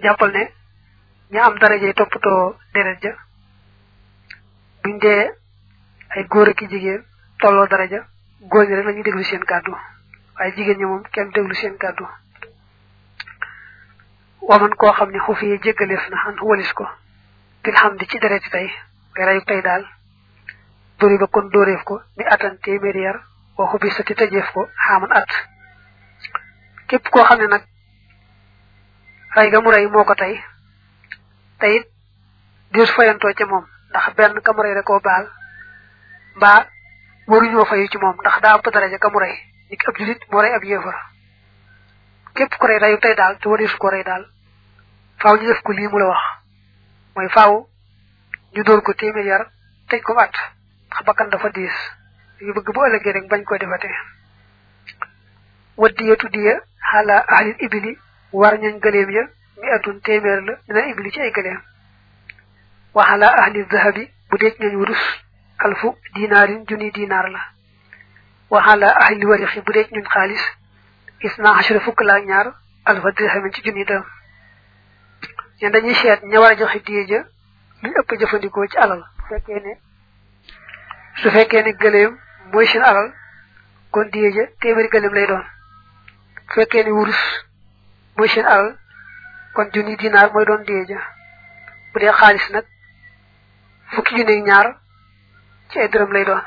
jàppal ne ña am daraje toppatoo deret ja buñ dee ay góor ak jigéen tolloo daraja góor ñi rek la ñuy déglu seen kàddu waaye jigéen ñi moom kenn déglu seen kàddu waman koo xam ne xufi yi jéggaleef na xan walis ko bil xam di ci dereti tey ngay reyu tey daal dóori ba kon dóoreef ko ni atan téeméeri yar waxu bi sa ti tëjeef ko xaaman at képp koo xam ne nag rey ga mu rey moo ko tey te it diir fayantoo ca moom ndax benn ka mu rey da koo baal mbaa waruñoo fayu ci moom ndax daa ëpp daraja ka mu rey ni ab julit moo rey ab yéefar képp ko rey reyu tey daal te warisu ko rey daal faaw ñu def ko lii mu la wax mooy faaw ñu dóor ko téeméer yar tëj ko at ndax bakkan dafa diis ñu bëgg bu ëllëgee rek bañ ko defate waddiyatu diya xaala ahlil ibili war ñañ gëleem ya mi atun téeméer la dina ibili ci ay gëleem wa xaala ahlil zahabi bu deej ñañ wurus alfu dinaarin junni dinaar la wa xaala ahlil warixi bu deej ñun xaalis isna xasra fukk la ñaar alfa dirhamin ci junni dërëm ñen dañuy seet ña war a joxe diye ja luñ ëpp jëfandikoo ci alal su fekkee ne su fekkee ne gëleem mooy seen alal kon diye ja téeméeri gëleem lay doon su fekkee ne wurus mooy seen alal kon junni dinaar mooy doon diye ja bu dee xaalis nag fukki junni ñaar ci ay dërëm lay doon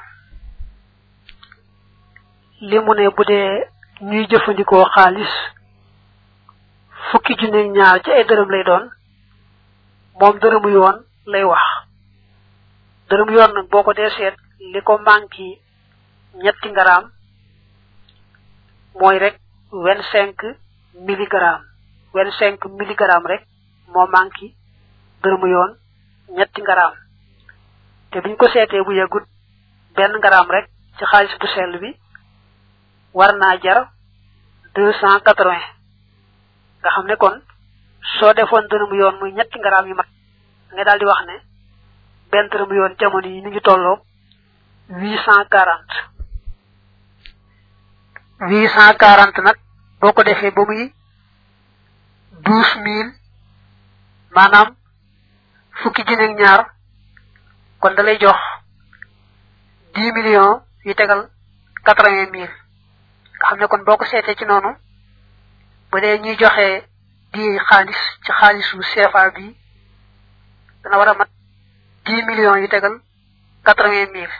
li mu ne bu dee ñuy jëfandikoo xaalis fukki junni ñaar ci ay dërëm lay doon moom dërëmu yoon lay wax dërëmu yoon nag boo ko dee seet li ko manqué ñetti ngaraam mooy rek vingt cinq milligramme vingt cinq milligramme rek moo manqué dërëmu yoon ñetti ngaraam te biñ ko seetee bu yàggut benn ngaraam rek ci xaalis bu sell bi war naa jar deux cent quatre vingt nga xam ne kon soo defoon dërëmu yoon muy ñetti ngaraam yu mat nga daal di wax ne benn dërëmu yoon jamono yi mi ngi tolloo huit cent quarante huit cent quarante nag boo ko defee ba muy douze mille maanaam fukki junni ak ñaar kon da lay jox dix millions yu tegal quatre vingt mille nga xam ne kon boo ko seetee ci noonu bu dee ñuy joxe di xaalis ci xaalisu CFA bi dana war a mat dix millions yu tegal quatre vingt mille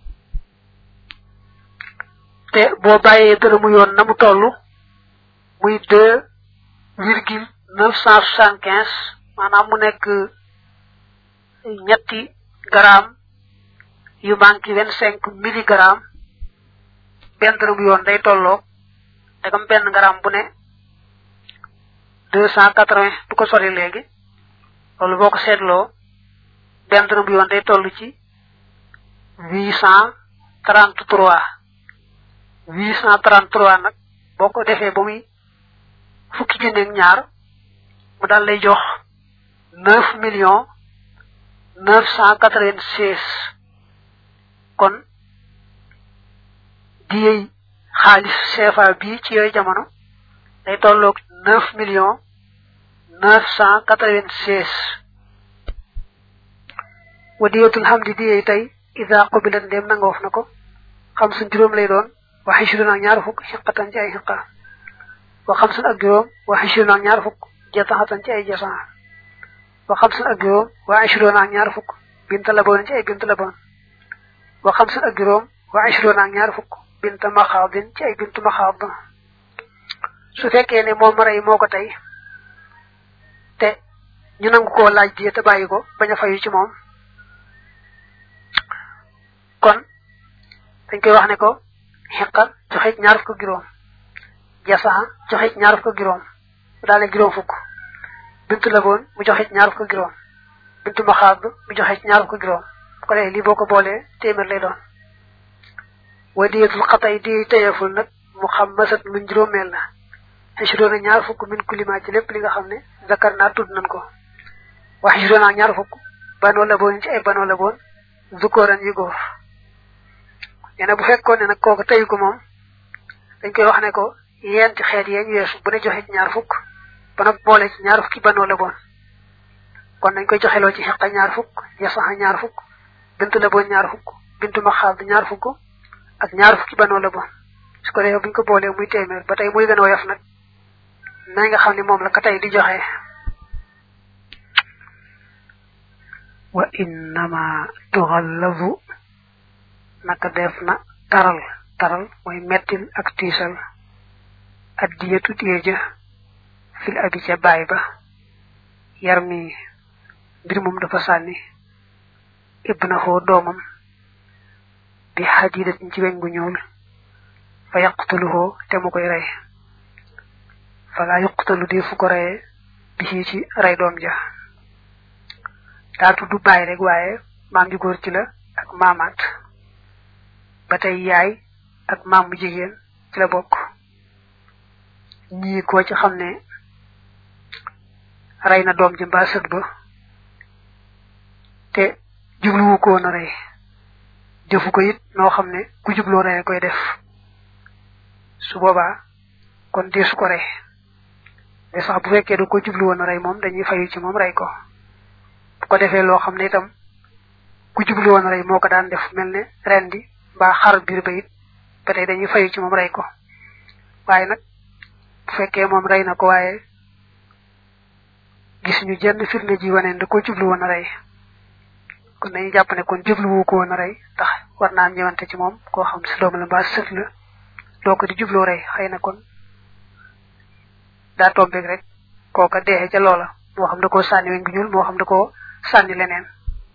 te boo bàyyee dërëmu yoon na mu toll muy deux virgule neuf cent soixante quinze maanaam mu nekk ñetti gramme yu manqué vingt cinq milligramme benn dërëmu yoon day tolloo dagam benn gramme bu ne deux cent quatre vingt du ko sori léegi loolu boo ko seetloo benn dërëm yoon day toll ci huit cent trente trois huit cent trente trois nag boo ko defee ba muy fukki junni ak ñaar mu daal lay jox neuf millions neuf cent quatre vingt seize kon diyey xaalis CFA bii ci yooyu jamono day tolloog neuf millions neuf cent quatre vingt seize wadiyatul hamdi diyey tey ida qubilat ndéem nangoof na ko xam suñ juróom lay doon wa xishrun ak ñaar fukk xiqatan ci ay xiqa wa xam suñ ak juróom wa xishrun ak ñaar fukk jataxatan ci ay jasan wa xam suñ ak juróom wa xishrun ak ñaar fukk bint laboon ci ay bint laboon wa xam suñ ak juróom wa xishrun ak ñaar fukk bint maxaadin ci ay bint maxaad su fekkee ne moom rey moo ko tey te ñu nangu koo laaj di te bàyyi ko bañ a fayu ci moom kon dañ koy wax ne ko xiqa joxe ñaar fukk juróom jasaa joxe ñaar fukk juróom mu daal ne juróom fukk bintu laboon mu joxe ñaar fukk juróom bintu maxaab mu joxe ñaar fukk juróom bu ko defee lii boo ko boolee téeméer lay doon wa diyatul xatay di teyeful nag mu xam masat luñ juróomeel la xisroona ñaar fukk min kulima ci lépp li nga xam ne zakar naa tudd nañ ko wa xisroona ñaar fukk banoo laboon ci ay banoo laboon zukooran yu góor nee na bu fekkoon ne nag kooku teyu ko moom dañ koy wax ne ko yéen ci xeet yee ñu weesu bu ne joxe ñaar fukk ba nag boole ci ñaar fukki banoo la boon kon nañ koy joxeloo ci xiqa ñaar fukk yasaxa ñaar fukk bintu la boon ñaar fukk bintu ma xaab ñaar fukk ak ñaar fukki banoo la boon su ko defee buñ ko boolee muy téeméer ba tey muy gën a woyof nag nañ nga xam ne moom la ka tey di joxe wa innama tuxallazu naka def na taral taral mooy mettil ak tiisal addiyatu diye ja fil abi ca baay ba yar mi mbir moom dafa sànni ibnahu doomam bi hadidatin ci weñ gu ñuul fa yaqtuluhu te mu koy rey fala yuqtalu di fu ko reye bi ci rey doom ja daa tuddu bàyyi rek waaye maam ju góor ci la ak maamaat ba tey yaay ak maam mu jigéen ci la bokk ñii koo ci xam ne rey na doom ji mbaa sët ba te jubluwu ko woon a rey defu ko it noo xam ne ku jubloo rey koy def su boobaa kon dee su ko rey de sax bu fekkee du ko jublu woon a rey moom dañuy fayu ci moom rey ko bu ko defee loo xam ne itam ku jublu woon a rey moo ko daan def mel ne ren di mbaa xar biir ba it ba tey dañuy fayu ci moom rey ko waaye nag bu fekkee moom rey na ko waaye gis ñu jenn firnde ji wane da ko jublu woon a rey kon dañuy jàpp ne kon jubluwu ko woon a rey tax war naa ñëwante ci moom koo xam si doom la mbaa sët la doo ko di jubloo rey xëy na kon daa tombeeg rek kooka deexee ca loola moo xam da koo sànni weñ gu ñuul moo xam da koo sànni leneen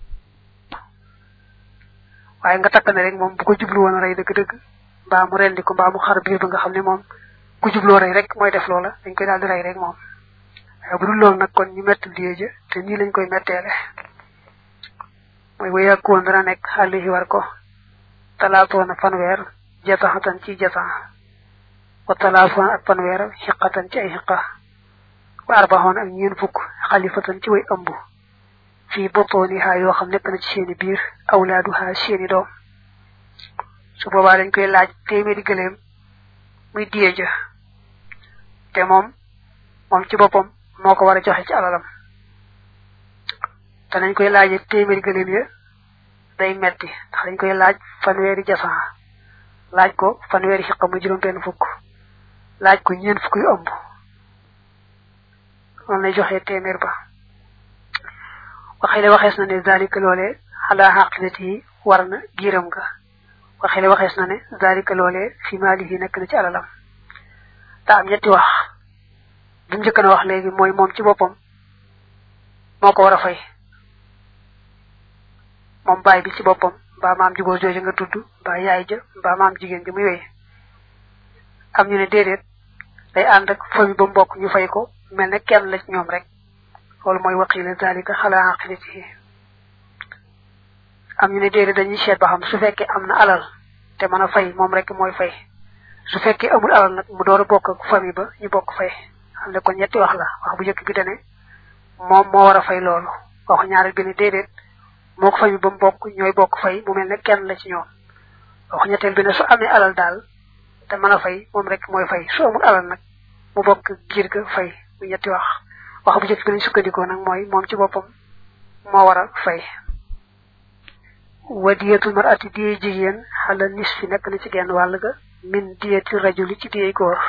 waaye nga takk ne rek moom bu ko jublu woon a rey dëgg-dëgg mbaa mu rendi ko mbaa mu xar biir ba nga xam ne moom ku jubloo rey rek mooy def loola dañ koy daal di rey rek moom waaye bu dul loolu nag kon ñu mett die ja te nii lañ koy metteele mooy wa yàkkoon dana nekk xale yi war ko talaatoona fanweer jataxatan ci jatax wa talaatoona ak fanweer xiqatan ci ay xiqa wa arbaxoon ak ñeen fukk xalifatan ci way ëmb fii boppooni xaa yoo xam nekk na ci seeni biir awlaadu xaa seeni doom su boobaa dañ koy laaj téeméeri gëléem muy diye ja te moom moom ci boppam moo ko war a joxe ci alalam te nañ koy laajee téeméeri gëléem ya day metti ndax dañ koy laaj fanweeri jasan laaj ko fanweeri xiqa muy juróom benn fukk laaj ko ñeen fukk yu ëmb moom lay joxe téeméer ba waxele waxees na ne zalika loole xalaa xaqilati yi war na giiram nga waxele waxees na ne zalika loole fi maalihi nekk na ci alalam daa am ñetti wax bi mu njëkk na wax léegi mooy moom ci boppam moo ko war a fay moom baay bi ci boppam mbaa maam jugóor jooju nga tudd mbaa yaay ja mbaa maam jigéen ji muy wéy am ñu ne déedéet day ànd ak famille ba mbokk ñu fay ko mel ne kenn la ci ñoom rek loolu mooy waqiila zalika xalaa aqilatihi am ñu ne déedéet dañuy seet ba xam su fekkee am na alal te mën a fay moom rek mooy fay su fekkee amul alal nag mu door a bokk ak famille ba ñu bokk fay xam ne kon ñetti wax la wax bu njëkk bi dane moom moo war a fay loolu wax ñaareel bi ne déedéet moo ko famille ba mu bokk ñooy bokk fay mu mel ne kenn la ci ñoom wax ñetteel bi ne su amee alal daal te mën a fay moom rek mooy fay su amul alal nag mu bokk giir ga fay mu ñetti wax wax bu njëkk bi lañ sukkandikoo nag mooy moom ci boppam moo war a fay wa diyetul mar'ati diye jigéen xala nis fi nekk na ci genn wàll ga min diyeti rajuli ci diyey góor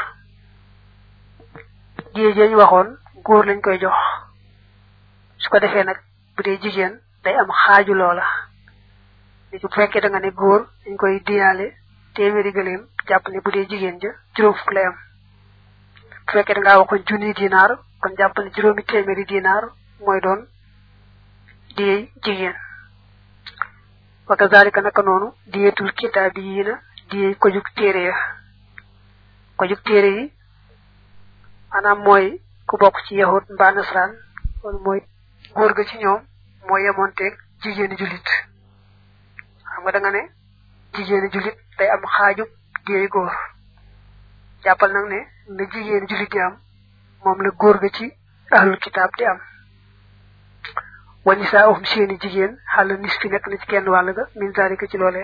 diye jeñ waxoon góor lañ koy jox su ko defee nag bu dee jigéen day am xaaju loola nit bu fekkee da nga ne góor dañ koy diyaale téeméeri gëléem jàpp ne bu dee jigéen ja juróom fukk lay am bu fekkee da ngaa waxoon junni dinaar kon jàpp ne juróomi téeméeri dinaar mooy doon diyey jigéen wa kazalika naka noonu diyetul kitaabi yi na diyey ko jug téere ya ko jug téere yi maanaam mooy ku bokk ci yahud mbaa nasraan loolu mooy góor ga ci ñoom mooy yemonteeg jigéeni jullit xam nga da nga ne jigéeni jullit day am xaaju diyey góor jàppal nag ne na jigéeni jullit di am moom la góor ga ci ahlul kitaab di am wa nisaahum seeni jigéen xàll nis fi nekk na ci kenn wàll ga min zalika ci loolee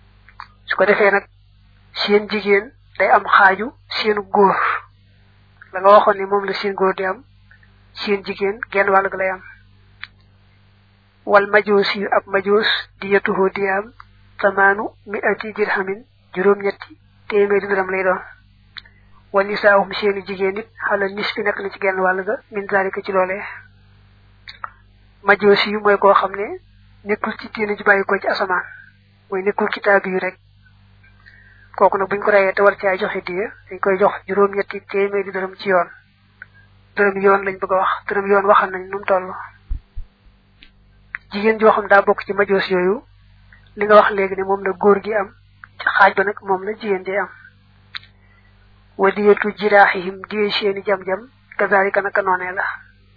su ko defee nag seen jigéen day am xaaju seenu góor la nga waxoon ni moom la seen góor di am seen jigéen genn wàll ga lay am wal majoos yu ab majoos di yetuhoo di am samaanu mi ati dirhamin juróom ñetti téeméeri dërëm lay doon wal nisaahum seeni jigéen it xalal nis fi nekk na ci genn wàll ga min zalika ci loolee majoos yu mooy koo xam ne nekkul ci diine ji bàyyi ko ci asamaan mooy nekkul kitaab yu rek kooku nag buñ ko reyee te war caa joxe diye dañ koy jox juróom ñetti téeméeri dërëm ci yoon dërëm yoon lañ bëgg a wax dërëm yoon waxal nañ nu mu toll jigéen joo xam daa bokk ci majoos yooyu li nga wax léegi ne moom la góor gi am ci xaaj ba nag moom la jigéen di am wa diyatu jiraaxihim diye seeni jam-jam kazalika naka noonee la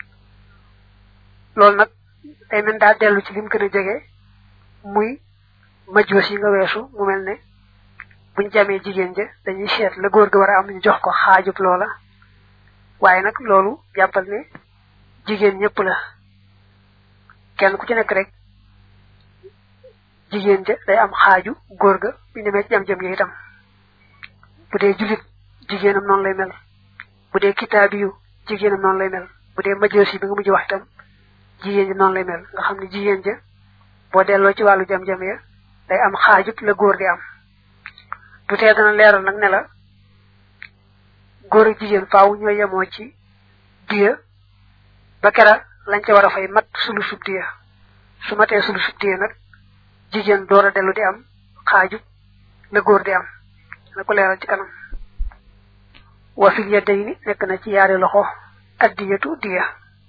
loolu nag day mel daa dellu ci lim gën a jege muy majoos yi nga weesu mu mel ne buñ jamee jigéen ja dañuy seet la góor ga war a am ñu jox ko xaajub loola waaye nag loolu jàppal ne jigéen ñëpp la kenn ku ci nekk rek jigéen ja day am xaaju góor ga bu demee ci jam-jam yi itam bu dee julit jigéenam noonu lay mel bu dee kitaabi yu jigéenam noonu lay mel bu dee majoos yi bi nga mujj wax itam jigéen ji noonu lay mel nga xam ne jigéen ja boo delloo ci wàllu jam-jam ya day am xaajub la góor di am du tee dana leeral nag ne la góor ak jigéen faaw ñoo yemoo ci diya ba kera lañ ca war a fay mat sulu sub diya su matee sulu sub diya nag jigéen door a dellu di am xaaju la góor di am na ko leeral ci kanam wa fil yadayni nekk na ci yaari loxo addiyatu diya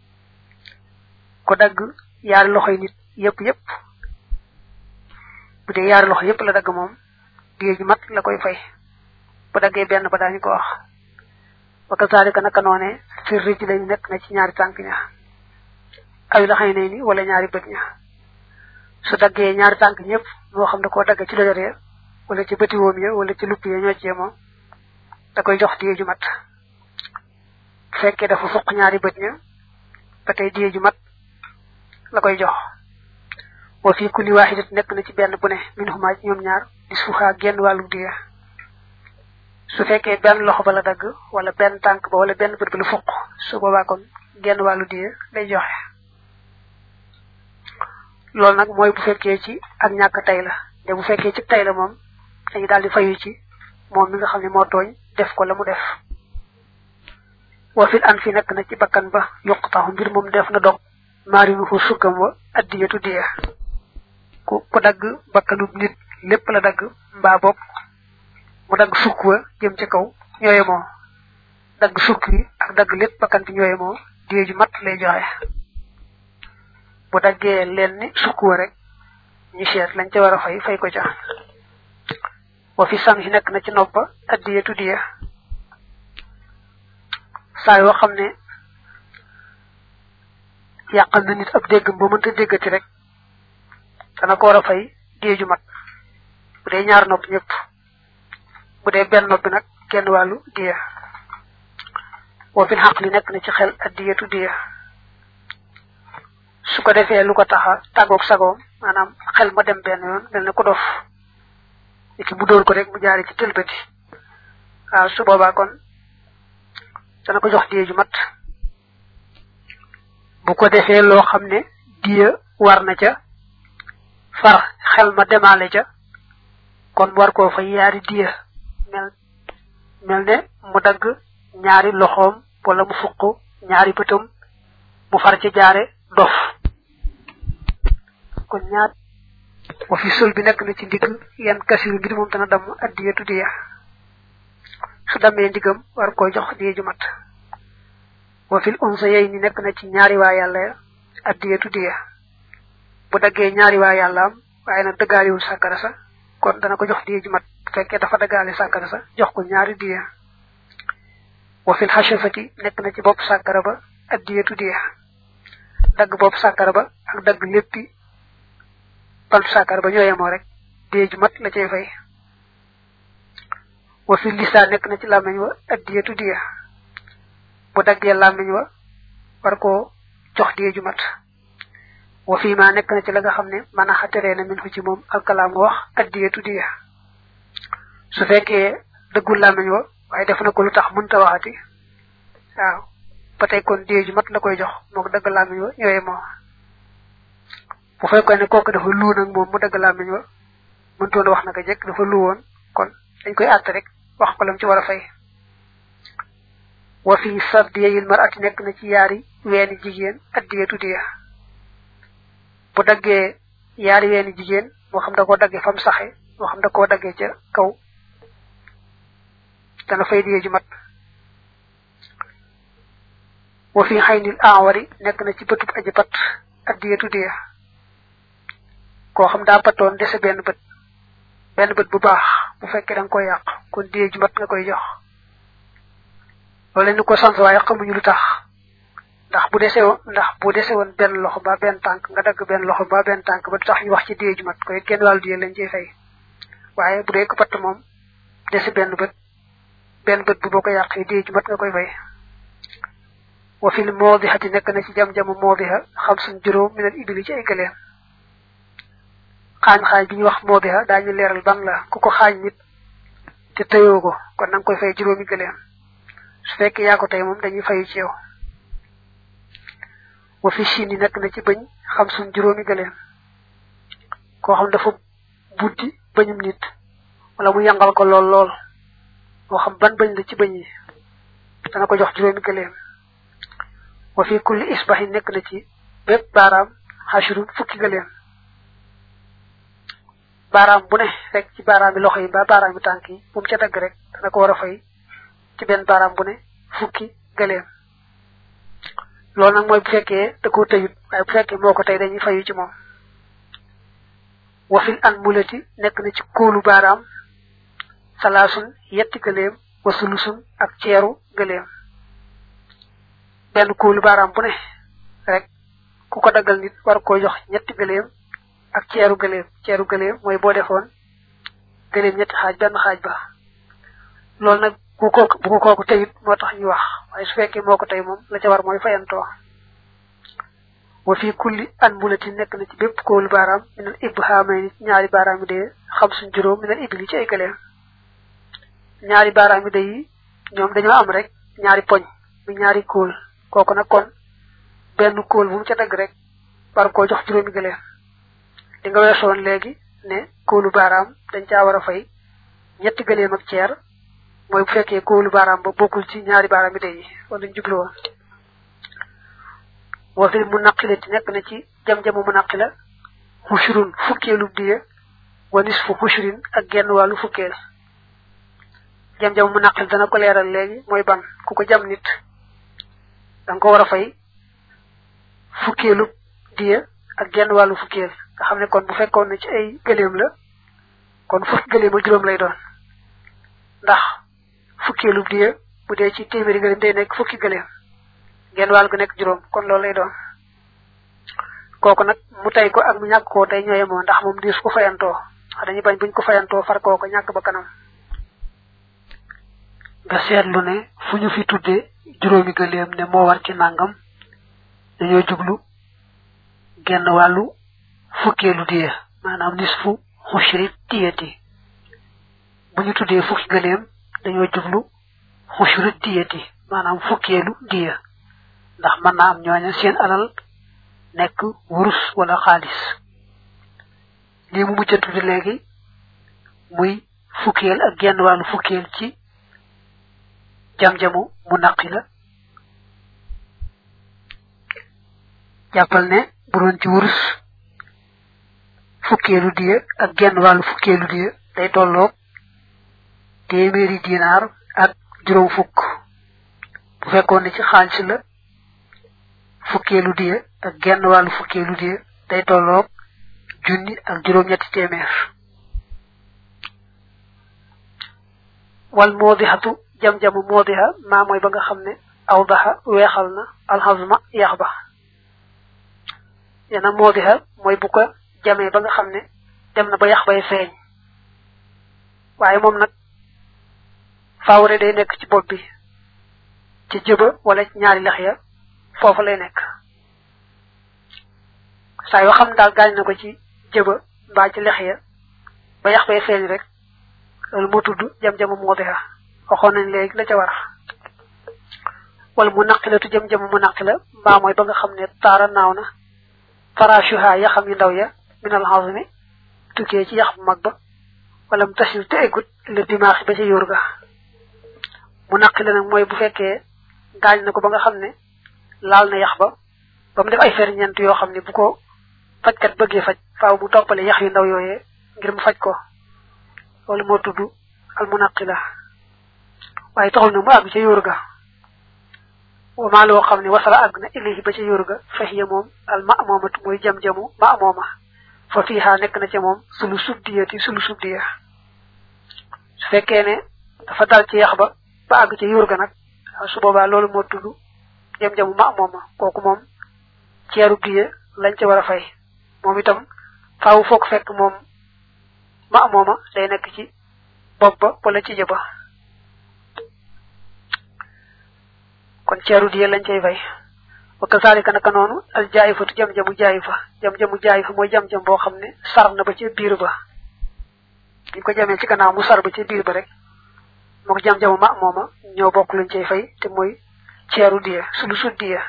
ko dagg yaari loxoy nit yépp yépp bu dee yaari loxo yépp la dagg moom diye ji mat la koy fay bu daggee benn ba daañu ko wax wa kazalika naka noone fi rij lañu nekk na ci ñaari tànk ña ay la xëy nay ni wala ñaari bët ña su daggee ñaari tànk ñëpp moo xam da koo dagg ci dojoree wala ci bëti woom ya wala ci lupp ya ñoo cee moom da koy jox diye ju mat bu fekkee dafa fuq ñaari bët ña ba tey diye ju mat la koy jox wa fi kulli waxidat nekk na ci benn bu ne min huma ñoom ñaar di suuxaa genn wàllu diya su fekkee benn loxo ba la dagg wala benn tànk ba wala benn bët ba la fuq su boobaa kon genn wàllu diya lay joxe loolu nag mooy bu fekkee ci ak ñàkk tey la te bu fekkee ci tey la moom dañu daal di fayu ci moom mi nga xam ne moo tooñ def ko la mu def wa fil an fi nekk na ci bakkan ba yuqtaxu mbir moom def na dog maarinu fu sukkam wa addiyatu diya ku ku dagg bakkanub nit lépp la dagg mbaa bopp mu dagg sukk wa jëm ca kaw ñooye moo dagg sukk yi ak dagg lépp bakkan bi ñooye moo diye ju mat lay joxe bu daggee leen ni sukk wa rek ñu seet lañ ca war a fay fay ko ca wa fi sam si nekk na ci noppa addiyatu diya saa yoo xam ne yàqal na nit ab déggam ba mënta déggati rek dana ko war a fay diye ju mat bu dee ñaar nopp ñëpp bu dee benn nopp bi nag genn wàllu diya wa fil xaq li nekk na ci xel addiyatu diya su ko defee lu ko taxa tàggoog sagoom maanaam xel ma dem benn yoon mel ne ko dof niki mu dóor ko rek mu jaare ci tëlbati waaw su boobaa kon dana ko jox diye ju mat bu ko defee loo xam ne diya war na ca far xel ma demaale ca kon war koo fa yaari diya mel mel ne mu dagg ñaari loxoom wala mu fuq ñaari bëtam mu far ci jaare dof kon ñaar wa fi sol bi nekk na ci ndigg yan kasiru ngir moom dana damm addiyatu diya su dammee ndigam war koo jox diya ju mat wa fil unsa yey ni nekk na ci ñaari waa yàlla ya addiyatu diya bu daggee ñaari waa yàlla am waaye nag dëggaaliwul sàkkara sa kon dana ko jox diya ju mat bu fekkee dafa dëggaale sàkkara sa jox ko ñaari diya wa fil xashafati nekk na ci bopp sàkkara ba addiyatu diya dagg bopp sàkkara ba ak dagg léppi bantu sàkkara ba ñoo yemoo rek diya ju mat la cay fay wa fil lisaa nekk na ci làmmeñ wa addiyatu diya bu daggee làmmiñ wa war koo jox diye ju mat wa fii ma nekk na ci la nga xam ne mën a xateree na min fu ci moom alkalaam wax addiyatu diya su fekkee dëggul làmmiñ wa waaye def na ko lu tax mënta waxati waaw ba tey kon dee ju mat la koy jox moo ko dagg làmmiñ wa ñooye moo bu fekkoon ne kooku dafa luu nag moom mu dagg làmmiñ wa mëntoon wax naka jekk dafa lu woon kon dañ koy àtt rek wax ko lam ci war a fay wa fi sardiyil mar'ati nekk na ci yaari weeni jigéen addiye tuddiya bu daggee yaari weeni jigéen moo xam da koo daggee fam saxe moo xam da koo daggee ca kaw dana fay diye ju mat wa fi xaynil awari nekk na ci bëtub aji pat addiye tuddiya koo xam daa patoon dese benn bët benn bët bu baax bu fekkee da nga koy yàq kon diye ju mat nga koy jox loolu ni ko sant waaye xamuñu lu tax ndax bu dese woon ndax bu dese woon benn loxo ba benn tànk nga dagg benn loxo ba benn tànk ba du tax ñu wax ci diye ju mat koy kenn wàllu diye lañ ciy fay waaye bu dee ko patt moom dese benn bët benn bët bu boo ko yàqee diye ju mat nga koy fay wa fil moodihati nekk na ci jam-jamu moodiha xam suñ juróom minal ibili ci ay gëleem xaañ xaañ bi ñu wax moodiha daañu leeral ban la ku ko xaañ nit te tëyoo ko kon na nga koy fay juróomi gëleem su fekkee yaa ko tey moom dañuy fayu ci yow wa fi chine yi nekk na ci bëñ xam suñ juróomi gëleem koo xam dafa buddi bëñum nit wala mu yangal ko lool lool moo xam ban bëñ la ci bëñ yi dana ko jox juróomi gëleem wa fi kulli isbahi nekk na ci bépp baaraam xashrun fukki gëleem baaraam bu ne rek ci baaraam yi loxo yi ba baaraam yi tànk yi bu mu ca dagg rek dana ko war a fay ci benn baaraam bu ne fukki gëleem loolu nag mooy bu fekkee da koo tëyut waaye bu fekkee moo ko tey dañuy fayu ci moom wafil an mulati nekk na ci kóolu baaraam salaasun yetti gëleem wa sulusun ak ceeru gëleem benn kóolu baaraam bu ne rek ku ko daggal nit war koo jox ñetti gëleem ak ceeru gëleem ceeru gëleem mooy boo defoon gëleem ñetti xaaj benn xaaj ba loolu nag bu ko bu ko kooku teyit moo tax ñu wax waaye su fekkee moo ko tey moom la ca war mooy fayantoo wa fi kulli an mulati nekk na ci bépp kóolu baaraam minal ibhaamay ni ñaari baaraam yi dee xam suñ juróom minal ibli ci ay gëleem ñaari baaraam yi dee ñoom dañoo am rek ñaari poñ mu ñaari kóol kooku nag kon benn kóol bu mu ca dagg rek war koo jox juróomi gëleem di nga weesoon léegi ne kóolu baaraam dañ caa war a fay ñetti gëleem ak ceer mooy bu fekkee kóolu baaraam ba bokkul ci ñaari baaraam yi day wala ñu jublu woon wa fi mu naqilati nekk na ci jam-jamu mu naqila xushurun fukkeelu diye wa nisfu xushrin ak genn wàllu fukkeel jam-jamu mu naqil dana ko leeral léegi mooy ban ku ko jam nit danga ko war a fay fukkeelu diye ak genn wàllu fukkeel nga xam ne kon bu fekkoon ne ci ay gëleem la kon fukki gëleem ak juróom lay doon ndax fukkeelu diye bu dee ci téeméeri gëleem day nekk fukki gëleem genn wàll gu nekk juróom kon loolu lay doon kooku nag mu tey ko ak mu ñàkk koo tey ñooye moo ndax moom diis ko fayantoo wax dañuy bañ buñ ko fayantoo far koo ko ñàkk ba kanam nga seetlu ne fu ñu fi tudde juróomi gëleem ne moo war ci nàngam dañoo jublu genn wàllu fukkeelu diye maanaam nisfu xushri diyati bu ñu tuddee fukki gëleem dañoo jublu xushri diyati maanaam fukkeelu diya ndax mën naa am ñooña seen alal nekk wurus wala xaalis lii mu mujj a tudd léegi muy fukkeel ak genn wàllu fukkeel ci jam-jamu mu naqi la jàppal ne bu doon ci wurus fukkeelu diya ak genn wàllu fukkeelu diya day tolloog téeméeri dinaar ak juróom fukk bu fekkoon ne ci xaalis la fukkeelu diya ak genn wàllu fukkeelu diya day tolloog junni ak juróom-ñetti téeméer wal moodixatu jam-jamu moodixa maa mooy ba nga xam ne aw daxa weexal na alxasma yax ba yana moodixa mooy bu ko jamee ba nga xam ne dem na ba yax bay feeñ waaye moom nag faawre day nekk ci bopp bi ci jëba wala ci ñaari lex ya foofu lay nekk saa yoo xam daal gaañ na ko ci jëba mbaa ci lex ya ba yax bay feeñ rek loolu moo tudd jam-jamu moodixa waxoon nañ léegi la ca war wala mu naqilatu jëm jëm mu naqila mbaa mooy ba nga xam ne taara naaw na farashuha ya xam yu ndaw ya minal hazmi tukkee ci yax bu mag ba wala mu tasil te eggut le dimaaxi ba ca yóor ga mu naqila nag mooy bu fekkee gaañ na ko ba nga xam ne laal na yax ba ba mu def ay ferñeent yoo xam ne bu ko fajkat bëggee faj faaw mu toppale yax yu ndaw yooyee ngir mu faj ko loolu moo tudd al munaqila waaye taxul na mu àgg ca yóor ga wamaa loo xam ne wasala àgg na ilayhi ba ca yóor ga fahiya moom al ma'mumatu mooy jam-jamu ma'muma fa fiiha nekk na ca moom sulu subdiyati sulu subdiya su fekkee ne dafa dal ci yax ba ba àgg ca yóor ga nag su boobaa loolu moo tudd jam-jamu ma'muma kooku moom ceeru diye lañ ca war a fay moom itam faaw foog fekk moom ma'muma day nekk ci bopp ba wala ci jëba kon ceeru diye lañ cay fay wa kasaalika naka noonu al jaayifatu jam-jamu jaayifa jam-jamu jaayifa mooy jam-jam boo xam ne sar na ba ca biir ba biñ ko jamee ci gannaaw mu sar ba ca biir ba rek moo ko jam-jamu ma mooma ñoo bokk luñ cay fay te mooy ceeru diye sulu sud diye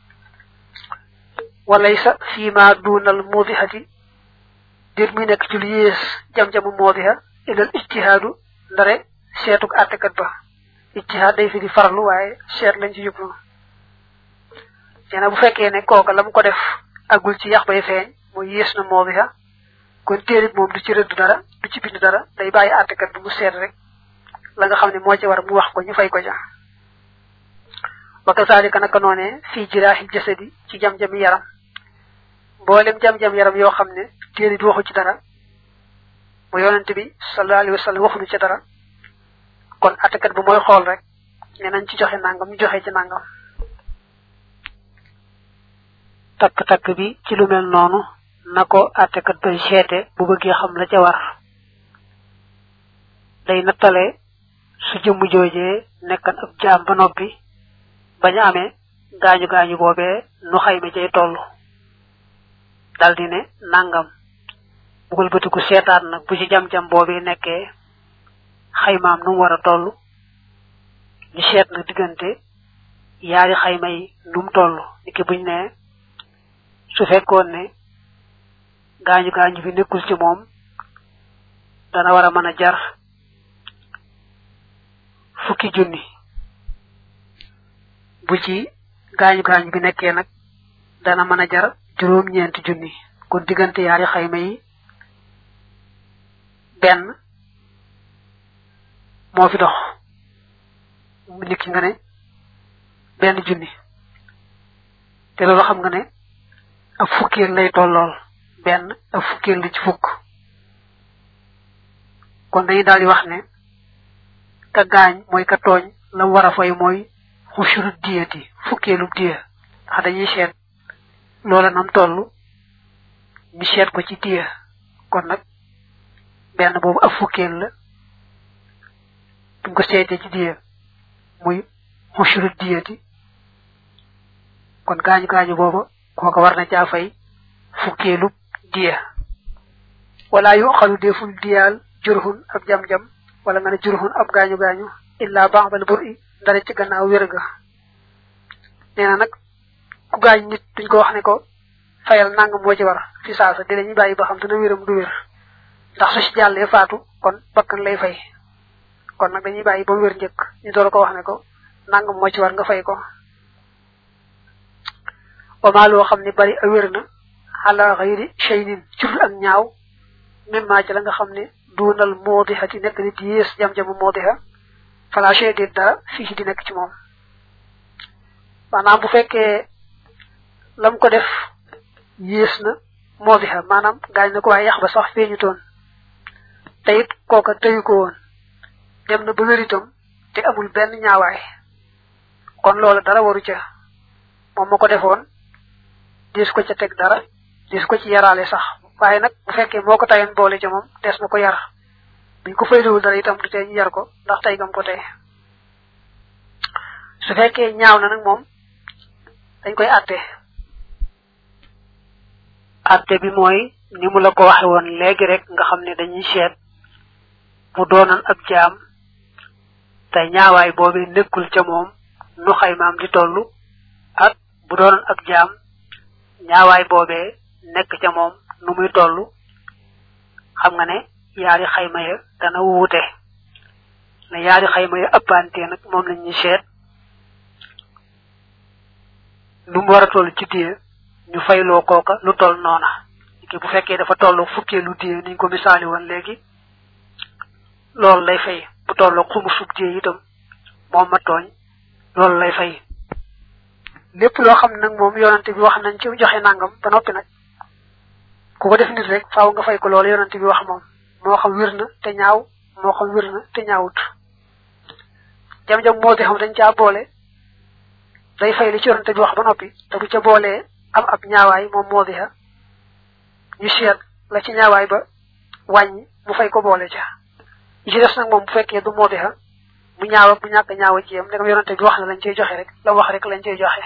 walaysa fii ma duunal moodihati dir muy nekk ci lu yées jam-jamu moodiha ilal ijtihaadu ndare seetuk àttekat ba ijtihaad day fi di farlu waaye seet lañ ci jublu nee na bu fekkee ne kooka la mu ko def agul ci yax bay feeñ mooy yées na moodiha kon téerit moom du ci rëdd dara du ci bind dara day bàyyi àttekat bi mu seet rek la nga xam ne moo ci war mu wax ko ñu fay ko ja wa kasaalika naka noonee fii jiraaxil jasadi ci jam-jami yaram mboolem jam-jam yaram yoo xam ne téerit waxu ci dara mu yonente bi sallallahu alayhi wa sallam waxuñu ci dara kon àttekat bi mooy xool rek ne nañ ci joxe nangam ñu joxe ci nangam takk-takk bi ci lu mel noonu na ko àttekat bay seete bu bëggee xam la ca war day nattale su jëmm joojee nekkan ab jaam ba noppi bañ a amee gaañu gaañu boobee nu xayma cay toll daldi ne nangam bugul bëtiku seetaat nag bu ci jam-jam boobee nekkee xaymaam nu mu war a toll ñu seet nag diggante yaari xayma yi nu mu toll niki buñ ne su fekkoon ne gaañu gaañu bi nekkul ci moom dana war a mën a jar fukki junni bu ci gaañu gaañu bi nekkee nag dana mën a jar juróom ñeenti junni kon diggante yaari xayma yi benn moo fi dox nit ki nga ne benn junni te loolu xam nga ne ab fukkeel lay tollool benn ab fukkeel li ci fukk kon dañuy daal di wax ne ka gaañ mooy ka tooñ la mu war a fay mooy xushuru diyati fukkeelu diya ndax dañuy seet loola nam toll ñu seet ko ci diya kon nag benn boobu ab fukkeel la buñ ko seetee ci diya muy xushuru diyati kon gaañu gaañu booba kooka war na caa fay fukkeelu diya wala yu xalu deful diyaal jurhun ab jam-jam wala nga ne jurhun ab gaañu gaañu illa ba'dal bur'i ndare ci gannaaw wér ga nee na nag ku gaañ nit duñ ko wax ne ko fayal nangam moo ci war fi saasa di lañuy bàyyi ba xam dana wéram du wér ndax su ci jàllee faatu kon bakkan lay fay kon nag dañuy bàyyi ba mu wér njëkk ñu door ko wax ne ko nangam moo ci war nga fay ko wama loo xam ne bari a wér na ala xayri shaynin cur ak ñaaw même maa ci la nga xam ne duunal moodixati nekk nit yées jam-jamu moodixa fala shay déet dara fii di nekk ci moom maanaam bu fekkee lam ko def yées na moodixa maanaam gaañ na ko waaye yax ba sax feeñu toon te it kooka tëyu ko woon dem na ba wéritam te amul benn ñaawaay kon loola dara waru ca moom ma ko defoon dis ko ca teg dara dis ko ci yaraale sax waaye nag bu fekkee moo ko tayoon boole ca moom des na ko yar buñ ko faydawul dara itam du tee ñu yar ko ndax tey gam ko tey su fekkee ñaaw na nag moom dañ koy àtte àtte bi mooy ni mu la ko waxe woon léegi rek nga xam ne dañuy seet mu doonoon ab jaam te ñaawaay boobee nekkul ca moom nu xaymaam di tollu ak bu doon ak jaam ñaawaay boobee nekk ca moom nu muy tollu xam nga ne yaari xayma ya dana wuute ne yaari xayma ya ëppante nag moom lañ ñu seet lu mu war a toll ci diye ñu fayloo kooka lu toll noona ki bu fekkee dafa toll fukkee lu diye niñ ko misaali woon léegi loolu lay fay bu toll xumu sub diye itam moom ma tooñ loolu lay fay lépp loo xam nag moom yonante bi wax nañ ci joxe nangam ba noppi nag ku ko def nit rek faaw nga fay ko loolu yonante bi wax moom moo xam wér na te ñaaw moo xam wér na te ñaawut jam-jam moo di xam dañ caa boole day fay li ci yonante bi wax ba noppi te bu ca boolee am ab ñaawaay moom moo di ha ñu seet la ci ñaawaay ba wàññi mu fay ko boole ca yi ci des nag moom bu fekkee du moo di ha mu ñaaw ak mu ñàkk ñaaw ci yam ndegam yonante bi wax na lañ cey joxe rek la wax rek lañ cey joxe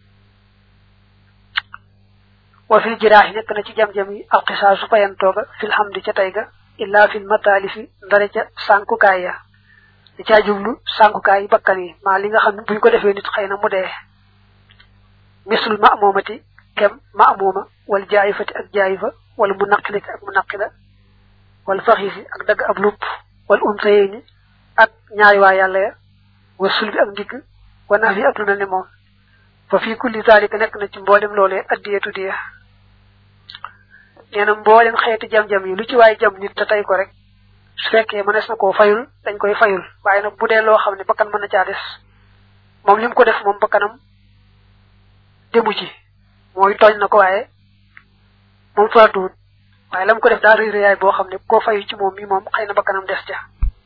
wa fil jiraahi nekk na ci jam-jam yi alxisaasu fayantooga fil hamdi ca tey ga illa fil mataalifi ndare ca sànkukaay ya di caa jublu sànkukaay yi bakkan yi maa li nga xam ne buñ ko defee nit xëy na mu dee misul ma moomati kem ma mooma wala jaayifati ak jaayifa wala mu naqilati ak mu naqila wala faxiisi ak dagg ab lupp wala unsayeni ak ñaari waa yàlla ya wa sulbi ak ndigg wa naaf yi ak lu mel ne moom fa fii kulli zalika nekk na ci mboolem loolee addiyatu diya nee na mboolem xeeti jam-jam yi lu ci waay jam nit te tey ko rek su fekkee mënees na koo fayul dañ koy fayul waaye nag bu dee loo xam ne bakkan mën na caa des moom li mu ko def moom bakkanam demu ci mooy tooñ na ko waaye moom faatuwut waaye la mu ko def daa rëy rëyaay boo xam ne koo fayu ci moom mi moom xëy na bakkanam des ca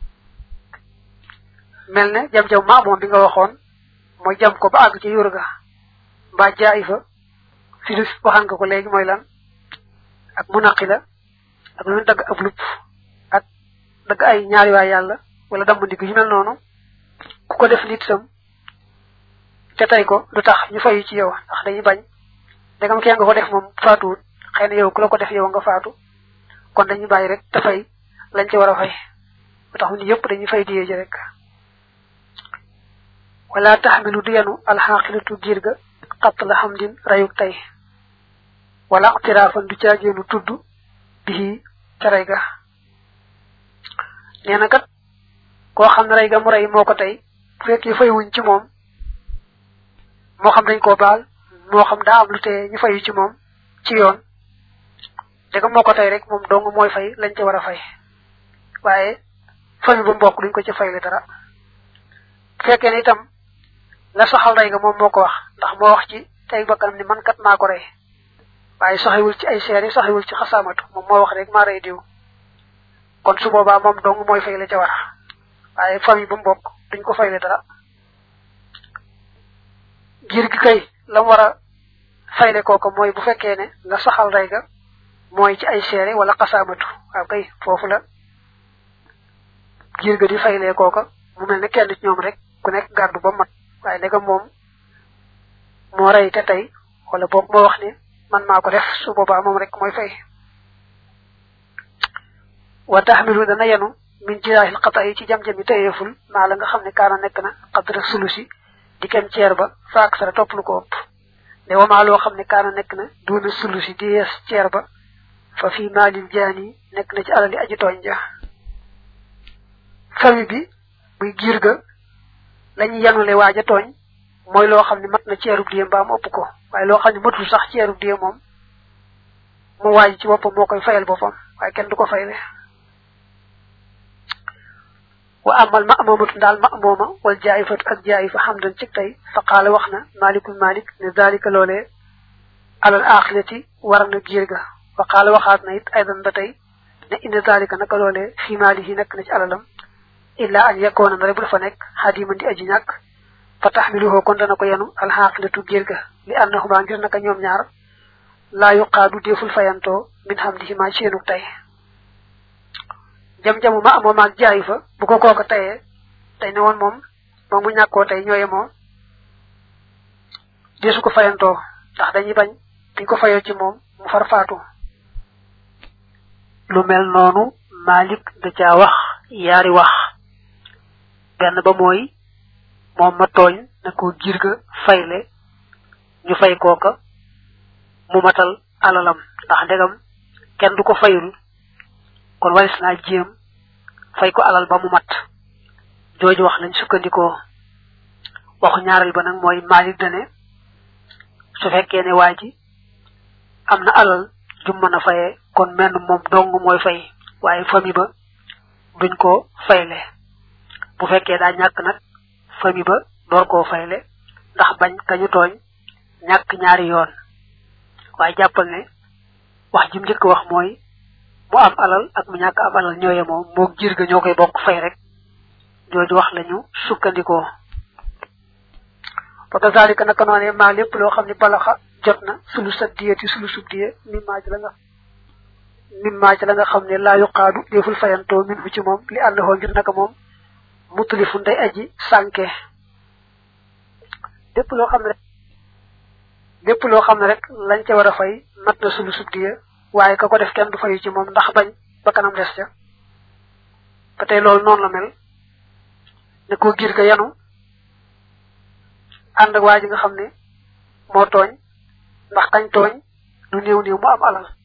mel ne jam-jam ma moom bi nga waxoon mooy jam ko ba àgg ci yur ga mbaa jaay fa filis waxaan nga ko léegi mooy lan ak mu naqi la ak lu dagg ab lupp ak dagg ay ñaari waay yàlla wala damm ndigg yu mel noonu ku ko def nit sam te tey ko lu tax ñu fayu ci yow ndax dañuy bañ dagam kee nga ko def moom faatuwut xëy na yow ku la ko def yow nga faatu kon dañuy bàyyi rek te fay lañ ci war a fay ba tax ni yëpp dañuy fay diyee ji rek wala taxmilu du yenu alxaqilatu giir ga xatt la xam din rayuk tey wala ixtiraafan du caageenu tudd bii ca rey ga nee na kat koo xam ne rey ga mu rey moo ko tey bu fekkee fay wuñ ci moom moo xam dañ koo baal moo xam daa am lu tee ñu fayu ci moom ci yoon dega moo ko tey rek moom dong mooy fay lañ ca war a fay waaye famille ba mbokk duñ ko ci fayle dara bu fekkee ne itam la saxal rey ga moom moo ko wax ndax moo wax ci tey bakkanam ni man kat maa ko rey waaye saxiwul ci ay seere saxiwul ci xasaamatu moom moo wax rek maa rey diw kon su boobaa moom dong mooy fay la ca war waaye famille ba mbokk duñ ko fayle dara giir gi kay lam war a fayle kooka mooy bu fekkee ne la saxal rey ga mooy ci ay seere wala xasaamatu waaw kay foofu la giir ga di faylee kooka mu mel ne kenn ci ñoom rek ku nekk gardu ba mat waaye ndegam moom moo rey te tey wala boog moo wax ne man maa ko def su boobaa moom rek mooy fay wa taxmilu dana yenu min jiraahil xata yi ci jam-jami tëyeeful maa la nga xam ne kaana nekk na xadra sulusi di kem ceer ba faak sara topp lu ko ëpp ne wamaa loo xam ne kaana nekk na duuna sulusi di yees ceer ba fa fii maalil jaani nekk na ci alali aji tooñ ja famille bi muy giir ga lañuy yanule waaja tooñ mooy loo xam ne mat na ceerub diye mbaa mu ëpp ko waaye loo xam ne matul sax ceerub diye moom mu waaj ci boppam moo koy fayal boppam waaye kenn du ko fayle wa amal ma moomatu daal ma mooma wal jaayifatu ak jaayifa xam dan ci tey fa qaala wax na malikul malik ne dalika loolee alal axirati war na giir ga wa qaala waxaat na it aydan ba tey ne inna dalika naka loolee fi maalihi nekk na ci alalam illa an yakoona na rek bu dafa nekk xadiman di aji ñàkk fa taxmiluhu kon dana ko yenu alxaqilatu giir ga li annahuma ngir naka ñoom ñaar laa yuqaadu deful fayantoo min xam di ma seenu tey jam-jamu ma amoo maag jaayu fa bu ko kooka tayee tey ne woon moom moom mu ñàkkoo tey ñooye moo desu ko fayantoo ndax dañuy bañ dañ ko fayoo ci moom mu far faatu lu mel noonu Malik da caa wax yaari wax benn ba mooy moom ma tooñ na ko giir ga fayle ñu fay kooka mu matal alalam ndax ndegam kenn du ko fayul kon waris naa jéem fay ko alal ba mu mat jooju wax lañ sukkandikoo waxu ñaaral ba nag mooy Malik dane su fekkee ne waa ji am na alal jum mën a fayee kon menn moom dong mooy fay waaye famille ba duñ ko fayle bu fekkee daa ñàkk nag famille ba door koo fayle ndax bañ kañu tooñ ñàkk ñaari yoon waaye jàppal ne wax jim njëkk wax mooy mu am alal ak mu ñàkk am alal ñooye moom moo jiir ga ñoo koy bokk fay rek jooju wax lañu sukkandikoo fa kazalika naka noone maa lépp loo xam ne balaxa jot na sulu sa diyeti sulu sub diye min maa ci la nga min maa ci la nga xam ne laa yuqaadu deful fayantoo min fu ci moom li ànd hoo ngir naka moom mutalifu nday aji sànke lépp loo xam ne rek lépp loo xam ne rek lañ ca war a fay mat na sulu sub diye waaye ka ko def kenn du fayu ci moom ndax bañ ba kanam des ca ba tey loolu noonu la mel ne ko giir ga yanu ànd ak waa ji nga xam ne moo tooñ ndax kañ tooñ du néew néew mu am alal